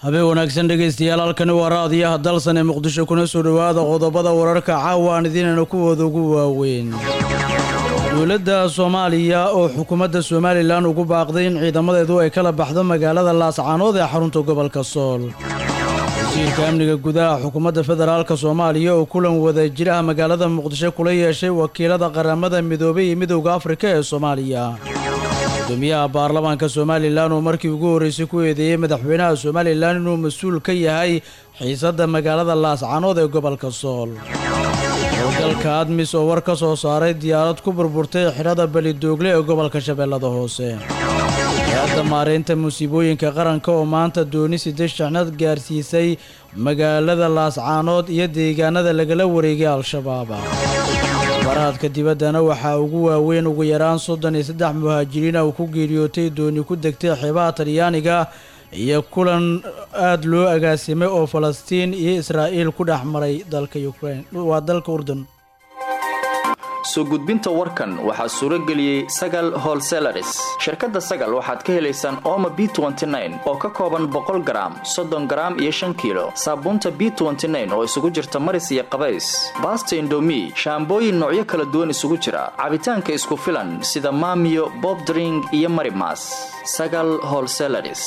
habeen wanaagsan dhegaystayaal halkani waa raadiyaha dalsan ee muqdisho kuna soo dhowaada qodobada wararka caawa aan idiinayna kuwooda ugu waaweyn dowladda soomaaliya oo xukuumadda somalilan ugu baaqday in ciidamadeedu ay kala baxdo magaalada laascaanood ee xarunta gobolka sool wasiirka amniga gudaha xukuumadda federaalka soomaaliya oo kulan wada jiraha magaalada muqdisho kula yeeshay wakiilada qaramada midoobay iyo midowda afrika ee soomaaliya gudoomiyaha baarlamaanka somalilan oo markii ugu horreysay ku eedeeyey madaxweynaha somalilan inuu mas-uul ka yahay xiisadda magaalada laascaanood ee gobolka sool howlgalka admis oo war ka soo saaray diyaarad ku burburtay xidhada belidoogle ee gobolka shabeellada hoose hay-adda maareynta musiibooyinka qaranka oo maanta dooni siddeed shixnad gaarsiisay magaalada laascaanood iyo deegaanada lagala wareegay al-shabaab baraadka dibaddana waxaa ugu waaweyn ugu yaraan soddon iyo saddex muhaajiriina uu ku geeriyootay dooni ku degtay xeebaha talyaaniga iyo kulan aada loo agaasimay oo falastiin iyo israa'iil ku dhex maray dalka ukrain waa dalka urdun soo gudbinta warkan waxaa suuro geliyey sagal holselaris shirkadda sagal waxaad ka helaysaan ooma b oo ka kooban boqol garaam soddon garaam iyo shan kiilo saabuunta b oo isugu jirta maris iyo qabays baasta indomi shaambooyin noocyo kala duwan isugu jira cabitaanka isku filan sida maamiyo bobdring iyo marimas sagal holselaris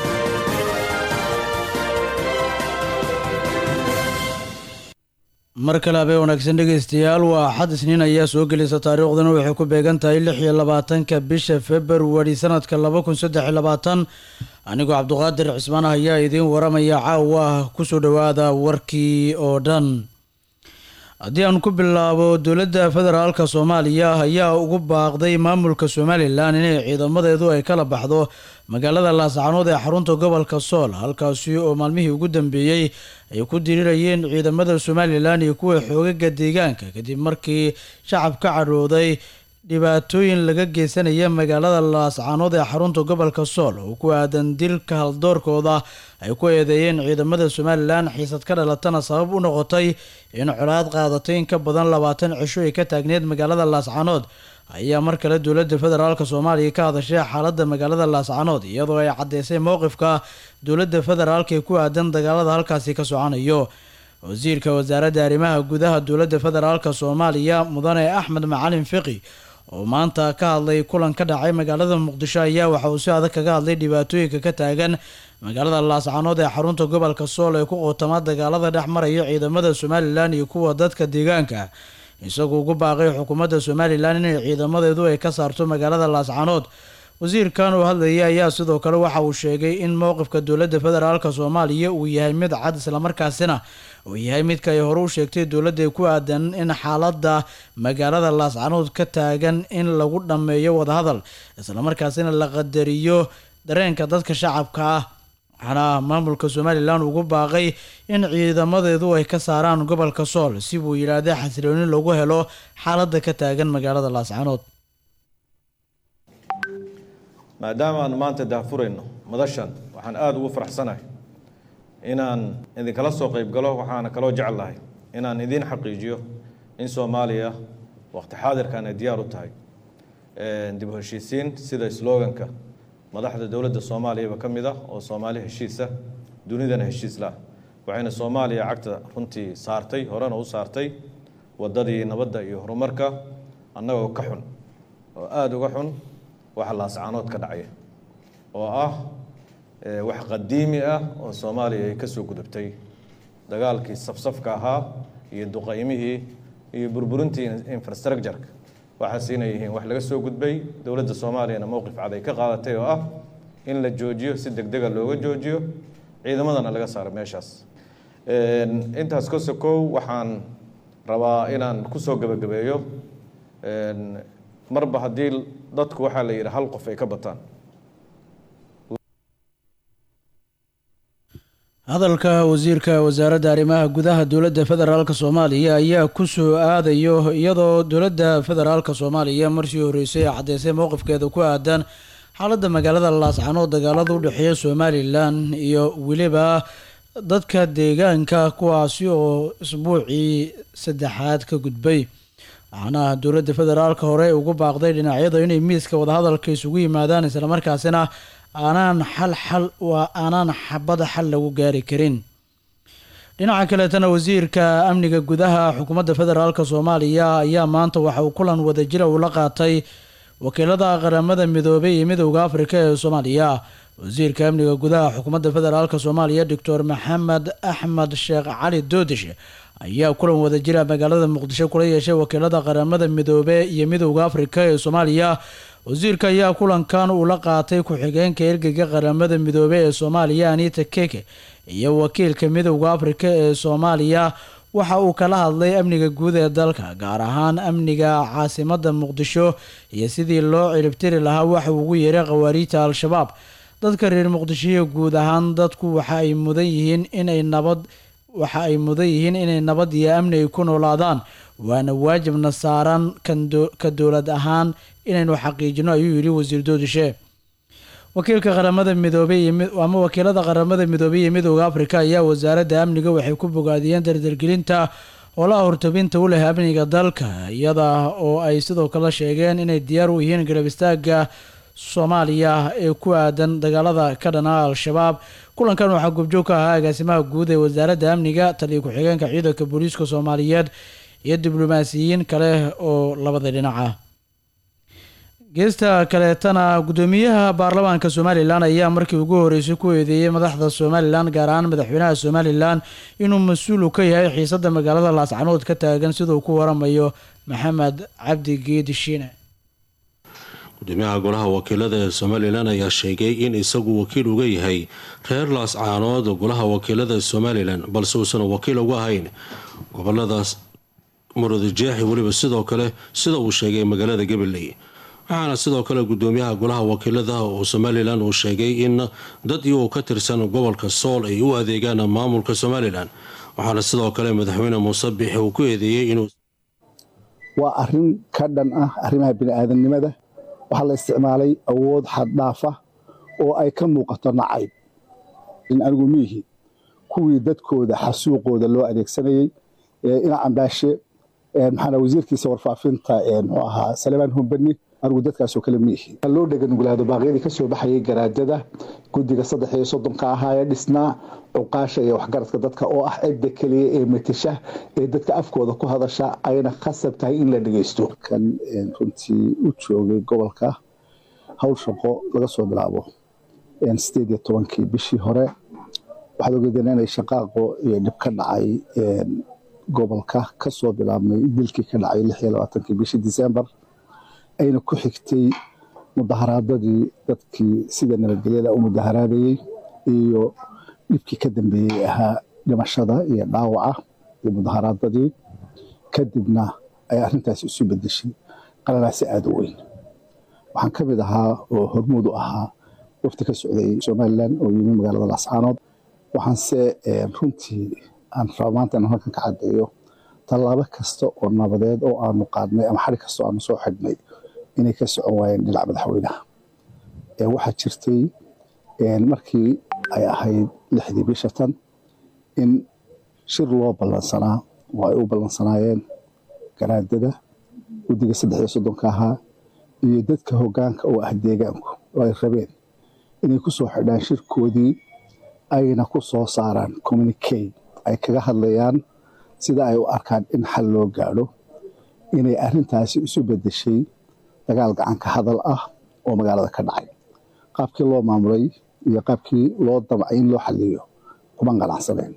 mar kale habeen wanaagsan dhegaystayaal waa axad isniin ayaa soo gelaysa taariikhduna waxay ku beegan tahay lix iyo labaatanka bisha februari sanadka laba kun saddex iyo labaatan anigoo cabduqaadir cismaan ah ayaa idiin waramaya caawa kusoo dhowaada warkii oo dhan haddii aan ku bilaabo dowladda federaalka soomaaliya ayaa ugu baaqday maamulka somalilan inay ciidamadeedu ay kala baxdo magaalada laascaanood ee xarunta gobolka sool halkaasi oo maalmihii ugu dambeeyey ay ku dirirayeen ciidamada somalilan iyo kuwa xoogaga deegaanka kadib markii shacab ka cadhooday dhibaatooyin laga geysanaya magaalada laascaanood ee xarunta gobolka sool oo ku aadan dilka haldoorkooda ay ku eedeeyeen ciidamada somalilan xiisad ka dhalatana sabab u noqotay in colaad qaadatay in ka badan labaatan cisho ay ka taagneed magaalada laascaanood ayaa mar kale dowladda federaalk soomaaliya ka hadashay xaaladda magaalada laascaanood iyadoo ay caddeysay mowqifka dowladda federaalk ee ku aadan dagaalada halkaasi ka soconayo wasiirka wasaaradda arrimaha gudaha dowladda federaalk soomaaliya mudane axmed macalin fiqi oo maanta ka hadlay kulan ka dhacay magaalada muqdisho ayaa waxa uu si adag kaga hadlay dhibaatooyinka ka taagan magaalada laascaanood ee xarunta gobolka sool ee ku qootama dagaalada dhex maraya ciidamada somalilan iyo kuwa dadka deegaanka isagoo ugu baaqay xukuumadda somalilan inay ciidamadeedu ay ka saarto magaalada laascaanood wasiirkan oo hadlayay ayaa sidoo kale waxa uu sheegay in mowqifka dowladda federaalk soomaaliya uu yahay mid cad islamarkaasina uu yahay midka ay hore u sheegtay dowladda ku aadan in xaaladda magaalada laascaanood ka taagan in lagu dhammeeyo wadahadal islamarkaasina la qadariyo dareenka dadka shacabka ah waxaana maamulka somalilan ugu baaqay in ciidamadeedu ay ka saaraan gobolka sool si buu yidhaahday xasilooni lagu helo xaaladda ka taagan magaalada laascaanood maadaama aan maanta daahfurayno madashan waxaan aada ugu faraxsanahay inaan idinkala soo qayb galo waxaana kaloo jeclahay inaan idiin xaqiijiyo in soomaaliya waqti xaadirkan ay diyaar u tahay dib u heshiisiin sida sloganka madaxda dowladda soomaaliyaba ka mid ah oo soomaali heshiisa dunidana heshiis lah waxayna soomaaliya cagta runtii saartay horena u saartay waddadii nabadda iyo horumarka annagoo ka xun oo aada uga xun waxa laascaanood ka dhacaya oo ah wax qadiimi ah oo soomaaliya ay ka soo gudubtay dagaalkii safsafka ahaa iyo duqaymihii iyo burburintii infrastructureka waxaas inay yihiin wax laga soo gudbay dowladda soomaaliyana mowqif cad ay ka qaadatay oo ah in la joojiyo si deg dega looga joojiyo ciidamadana laga saaro meeshaas intaas ka sokow waxaan rabaa inaan kusoo gebagabeeyo marba haddii dadku waxaa la yidhi hal qof ay ka bataan hadalka wasiirka wasaaradda arrimaha gudaha dowladda federaalk soomaaliya ayaa ku soo aadayo iyadoo dowladda federaalk soomaaliya markii horreysay ay caddeysay mowqifkeeda ku aadan xaaladda magaalada laascaanood dagaalada u dhexeeya somalilan iyo weliba dadka deegaanka kuwaasi oo isbuucii saddexaad ka gudbay waxaana dowladda federaalka hore ugu baaqday dhinacyada inay miiska wadahadalka isugu yimaadaan islamarkaasina aanaan xal xal waa aanaan xabada xal lagu gaari karin dhinaca kaleetana wasiirka amniga gudaha xukuumadda federaalk soomaaliya ayaa maanta waxa uu kulan wadajira uu la qaatay wakiilada qaramada midoobay iyo midowda afrika ee soomaaliya wasiirka amniga gudaha xukuumadda federaalk soomaaliya doctor maxamed axmed sheekh cali doodish ayaa kulan wadajira magaalada muqdisho kula yeeshay wakiilada qaramada midoobe iyo midowda afrika ee soomaaliya wasiirka ayaa kulankan uu la qaatay ku-xigeenka ergeyga qaramada midoobe ee soomaaliya anita keke iyo wakiilka midowda afrika ee soomaaliya waxa uu kala hadlay amniga guud ee dalka gaar ahaan amniga caasimada muqdisho iyo sidii loo ciribtiri lahaa waxa uu ugu yeeray khawaariijta al-shabaab dadka reer muqdishoiyo guud ahaan dadku waxa ay mudan yihiin inay nabad waxa ay mudan yihiin inay nabad iyo amni ay ku noolaadaan waana waajibna saaran ka dowlad ahaan inaynu xaqiijino ayuu yidhi wasiir doodishe wakiilka qaramada midoobey ama wakiilada qaramada midoobey iyo midowda afrika ayaa wasaaradda amniga waxay ku bogaadiyeen dardargelinta howlaha hortabinta u leh amniga dalka iyada oo ay sidoo kale sheegeen inay diyaar u yihiin garab istaaga soomaaliya ee ku aadan dagaalada ka dhana al-shabaab kulankan waxaa gubjoog ka ahaa agaasimaha guud ee wasaaradda amniga taliyo ku-xigeenka ciidanka booliiska soomaaliyeed iyo diblomaasiyiin kale oo labada dhinaca geesta kaleetana guddoomiyaha baarlamaanka somalilan ayaa markii ugu horeysay ku eedeeyey madaxda somalilan gaar ahaan madaxweynaha somalilan inuu mas-uul ka yahay xiisada magaalada laascanood ka taagan siduu ku waramayo maxamed cabdi geedi shiine gudoomiyaha golaha wakiilada ee somalilan ayaa sheegay in isagu wakiil uga yahay reer laascaanood golaha wakiilada somalilan balse uusan wakiil uga ahayn goboladaas murudijeexi weliba sidoo kale sida uu sheegay magaalada gabaley waxaana sidoo kale gudoomiyaha golaha wakiilada oo somalilan uu sheegay in dad iyagoo ka tirsan gobolka sool ay u adeegaan maamulka somalilan waxaana sidoo kale madaxweyne muuse bixi uu ku eedeeyey inuu waa arin ka dhan ah arrimaha bini-aadamnimada waxaa la isticmaalay awood xaddhaafa oo ay ka muuqato nacayb in anigu miihi kuwii dadkooda xasuuqooda loo adeegsanayey ina cambaashe maxaana wasiirkiisa warfaafinta muxuu ahaa salemaan humbani anigu dadkaasoo kale miihi loo dheganuglaado baaqyadii ka soo baxayay garaadada guddiga saddex iyo soddonka ahaa ee dhisnaa cuqaasha iyo waxgaradka dadka oo ah cidda keliya ee matasha ee dadka afkooda ku hadasha ayna khasab tahay in la dhegeysto kan runtii u joogay gobolka howl shaqo laga soo bilaabo sideed iyo tobankii bishii hore waxaad ogeedeen inay shaqaaqo iyo dhib ka dhacay gobolka kasoo bilaabmay dilkii ka dhacay lix iyo labaatankii bishii disembar ayna ku xigtay mudaharaadadii dadkii sida nabadgelyada u mudaharaadayey iyo dhibkii ka dambeeyey ahaa dhimashada iyo dhaawaca iyo mudaharaadadii kadibna ay arrintaasi isu bedeshay qalalaasi aada u weyn waxaan ka mid ahaa oo hormuud u ahaa wafti ka socday somalilan oo yimi magaalada laascaanood waxaanse runtii aan raba maanta inaan halkan ka caddeeyo tallaabo kasta oo nabadeed oo aanu qaadnay ama xari kasta oo aanu soo xidhnay inay ka socon waayeen dhinaca madaxweynaha waxaa jirtay markii ay ahayd lixdii bisha tan in shir loo ballansanaa oo ay u ballansanaayeen garaadada guddiga saddex iyo soddonka ahaa iyo dadka hoggaanka oo ah deegaanku oo ay rabeen inay ku soo xidhaan shirkoodii ayna ku soo saaraan communicate ay kaga hadlayaan sida ay u arkaan in xal loo gaadho inay arrintaasi isu bedeshay dagaal gacanka hadal ah oo magaalada ka dhacay qaabkii loo maamulay iyo qaabkii loo damcay in loo xaliyo kuma qanacsaneen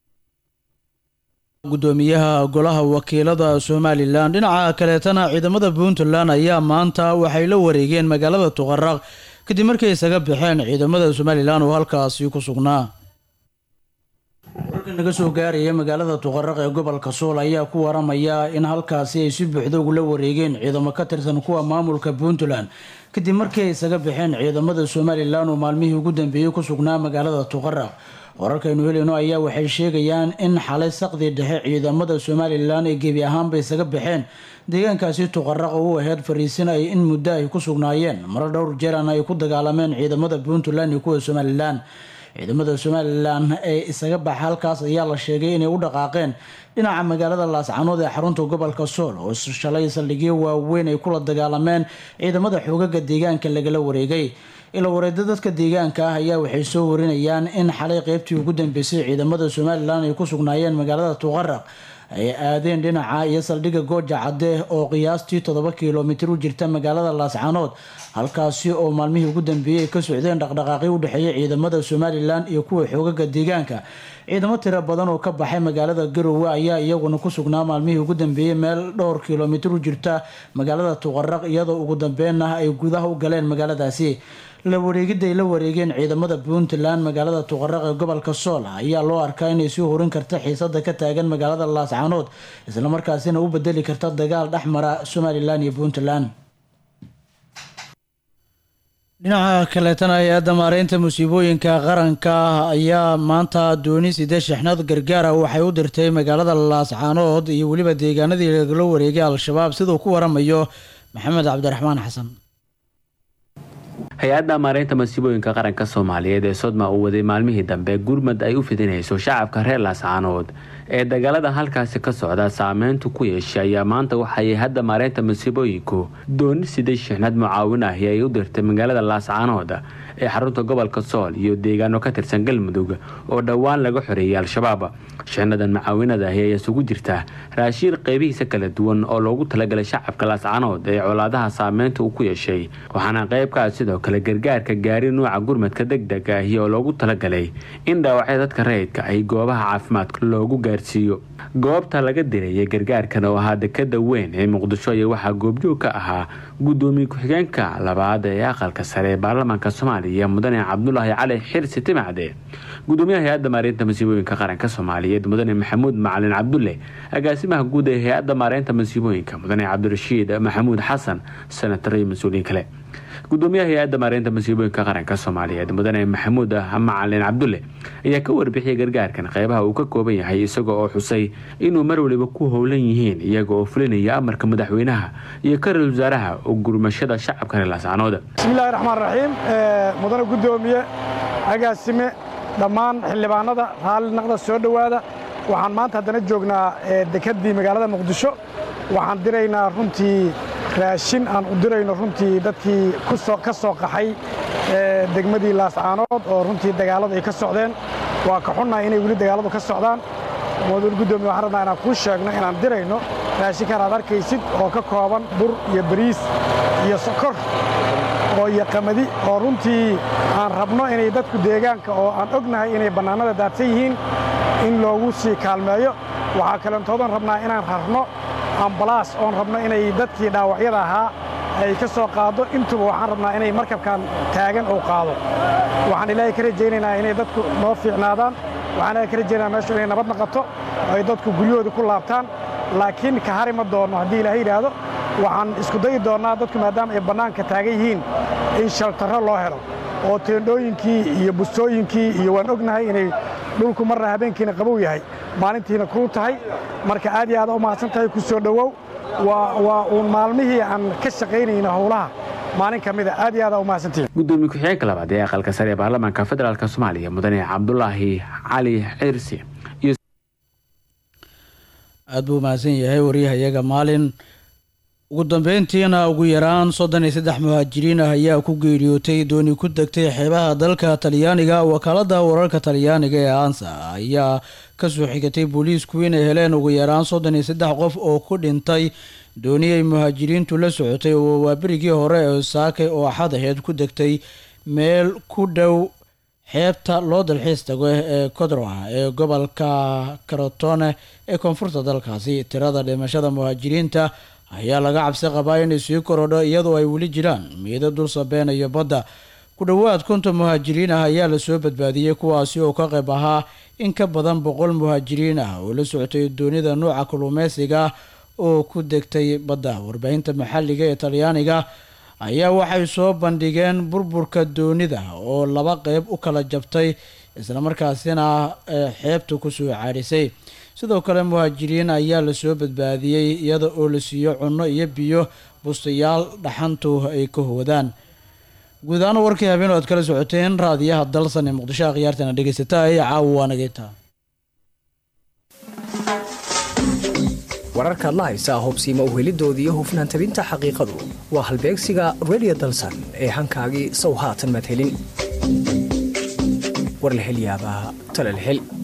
gudoomiyaha golaha wakiilada somalilan dhinaca kaleetana ciidamada puntland ayaa maanta waxay la wareegeen magaalada tuqaraq kadib markay isaga baxeen ciidamada somalilan oo halkaasi ku sugnaa wararka naga soo gaaraya magaalada tuqaraq ee gobolka sool ayaa ku waramaya in halkaasi ay si buuxda ugula wareegeen ciidamo ka tirsan kuwa maamulka puntland kadib markii ay isaga baxeen ciidamada somalilan oo maalmihii ugu dambeeyey ku sugnaa magaalada tuqaraq wararkaynu helino ayaa waxay sheegayaan in xalay saqdii dhexe ciidamada somalilan ay gebi ahaanba isaga baxeen deegaankaasi tuqaraq oo u aheyd fariisin ay in muddo ay ku sugnaayeen maro dhowr jeerana ay ku dagaalameen ciidamada puntland iyo kuwa somalilan ciidamada somalilan ee isaga baxa halkaas ayaa la sheegay inay u dhaqaaqeen dhinaca magaalada laascanood ee xarunta gobolka sool oo shalay saldhigyo waaweyn ay kula dagaalameen ciidamada xoogaga deegaanka lagala wareegay ila wareeda dadka deegaanka ah ayaa waxay soo warinayaan in xalay qeybtii ugu dambeysay ciidamada somalilan ay ku sugnaayeen magaalada tuqaraq ay aadeen dhinaca iyo saldhigga gooja cadde oo qiyaastii toddoba kilomitir u jirta magaalada laascaanood halkaasi oo maalmihii ugu dambeeyey ay ka socdeen dhaqdhaqaaqyo u dhexeeya ciidamada somalilan iyo kuwa xoogaga deegaanka ciidamo tiro badan oo ka baxay magaalada garowe ayaa iyaguna ku sugnaa maalmihii ugu dambeeyey meel dhowr kilomitir u jirta magaalada tuqaraq iyadoo ugu dambeynna ay gudaha u galeen magaaladaasi la wareegidda ay la wareegeen ciidamada puntland magaalada tuqaraq ee gobolka sool ayaa loo arkaa inay sii horin karta xiisada ka taagan magaalada laascaanood islamarkaasina u bedeli karta dagaal dhexmara somalilan iyo puntland dhinaca kaleetana hay-adda maareynta musiibooyinka qaranka ayaa maanta dooni sidee shixnad gargaara waxay u dirtay magaalada laascaanood iyo weliba deegaanadii lagala wareegay al-shabaab siduu ku waramayo maxamed cabdiraxmaan xasan hay-adda maareynta masiibooyinka qaranka soomaaliyeed ee sodma uu waday maalmihii dambe gurmad ay u fidinayso shacabka reer laascaanood ee dagaalada halkaasi ka socda saameyntu ku yeeshay ayaa maanta waxay hadda maareynta masiibooyinku dooni siday shixnad mucaawin ahi ay u dirtay magaalada laascaanood ee xarunta gobolka sool iyo deegaano ka tirsan galmudug oo dhowaan laga xoreeyay al-shabaab shixnadan mucaawinada ahi ayaa isugu jirta raashiin qeybihiisa kala duwan oo loogu talagalay shacabka laascaanood ee colaadaha saameynta uu ku yeeshay waxaana qeybkaas sidoo kale gargaarka gaari nuuca gurmadka degdega ahi oo loogu talagalay in dhaawacyada dadka rayidka ay goobaha caafimaadka loogu gaarsiiyo goobta laga dirayay gargaarkan oo ahaa dekada weyn ee muqdisho ayaa waxaa goobjoog ka ahaa gudoomiye ku-xigeenka labaad ee aqalka sare ee baarlamaanka soomaaliya mudane cabdulaahi cali xirsi timacde gudoomiyaha hay-adda maareynta masiibooyinka qaranka soomaaliyeed mudane maxamuud macalin cabdulle agaasimaha guud ee hay-adda maareynta masiibooyinka mudane cabdirashiid maxamuud xasan senatar iyo mas-uuliyiin kale gudoomiyaha hay-adda maareynta masiibooyinka qaranka soomaaliyeed mudane maxamuud macalin cabdulle ayaa ka warbixiyay gargaarkan qeybaha uu ka kooban yahay isaga oo xusay inuu mar waliba ku howlan yihiin iyaga oo fulinaya amarka madaxweynaha iyo ka-ra-isul wasaaraha oo gurmashada shacabka reer laascaanood bismillahi raxmaan raxiim mudane gudoomiye agaasime dhammaan xildhibaanada raalli naqda soo dhowaada waxaan maanta haddana joognaa dekedii magaalada muqdisho waxaan diraynaa runtii raashin aan u dirayno runtii dadkii ka soo qaxay degmadii laascaanood oo runtii dagaalladu ay ka socdeen waa ka xunnahay inay weli dagaalladu ka socdaan mudane gudoomiye waxaan rabnaa inaan kuu sheegno inaan dirayno raashinkan aad arkaysid oo ka kooban bur iyo bariis iyo sokor oo iyo qamadi oo runtii aan rabno inay dadku deegaanka oo aan ognahay inay bannaanada daadsan yihiin in loogu sii kaalmeeyo waxaa kalentoodan rabnaa inaan rarno ambalaas oon rabno inay dadkii dhaawacyada ahaa ay ka soo qaaddo intuba waxaan rabnaa inay markabkan taagan uu qaado waxaan ilaahay ka rajaynaynaa inay dadku noo fiicnaadaan waxaan ilaahay ka rajaynayaa meeshu inay nabad naqato oo ay dadku guryahooda ku laabtaan laakiin ka hari ma doonno haddii ilaahay yidhaahdo waxaan isku dayi doonnaa dadku maadaama ay bannaanka taagan yihiin in shaltarro loo helo oo teendhooyinkii iyo bustooyinkii iyo waan ognahay inay dhulku marna habeenkiina qabow yahay maalintiina kuu tahay marka aad iyo aad u mahadsan tahay ku soo dhowow waa uun maalmihii aan ka shaqaynayna howlaha maalin ka mida aad iyo aad u mahadsantihin gudoomiye ku-xigeenka labaad ee aqalka sare ee baarlamaanka federaalk soomaaliya mudane cabdulaahi cali cirsi aada buu mahadsan yahay waryahayaga maalin ugu dambeyntiina ugu yaraan soddon iyo saddex muhaajiriin ah ayaa ku geeriyootay dooni ku degtay xeebaha dalka talyaaniga wakaalada wararka talyaaniga ee ansa ayaa kasoo xigatay booliisku inay heleen ugu yaraan soddon iyo saddex qof oo ku dhintay dooni ay muhaajiriintu la socotay oo waaberigii hore ee saakay oo axad aheed ku degtay meel ku dhow xeebta loo dalxiis tago ee codroa ee gobolka karotone ee koonfurta dalkaasi tirada dhimashada muhaajiriinta ayaa laga cabsi qabaa inay sii korodho iyadoo ay weli jiraan miida dul sabeynayo badda ku dhowaad konton muhaajiriin ah ayaa lasoo badbaadiyey kuwaasi oo ka qayb ahaa in ka badan boqol muhaajiriin ah oo la socotay doonida nuuca kalluumeysiga oo ku degtay badda warbaahinta maxalliga ee talyaaniga ayaa waxay soo bandhigeen burburka doonida oo laba qeyb u kala jabtay islamarkaasina xeebta kusoo caarisay sidoo kale muhaajiriin ayaa lasoo badbaadiyey iyada oo la siiyo cunno iyo biyo bustayaal dhaxantu ay ka hoodaan guud ahaan warkii habeen oo aad kala socoteen raadiyaha dalsan ee muqdisho akhyaartana dhegeysata ee caawa waanageyta wararkaad la haysaa hubsiima uhelidooda iyo hufnaan tabinta xaqiiqadu waa halbeegsiga redio dalsan ee hankaagii sow haatan madhelin war la hel yaabaa tale la hel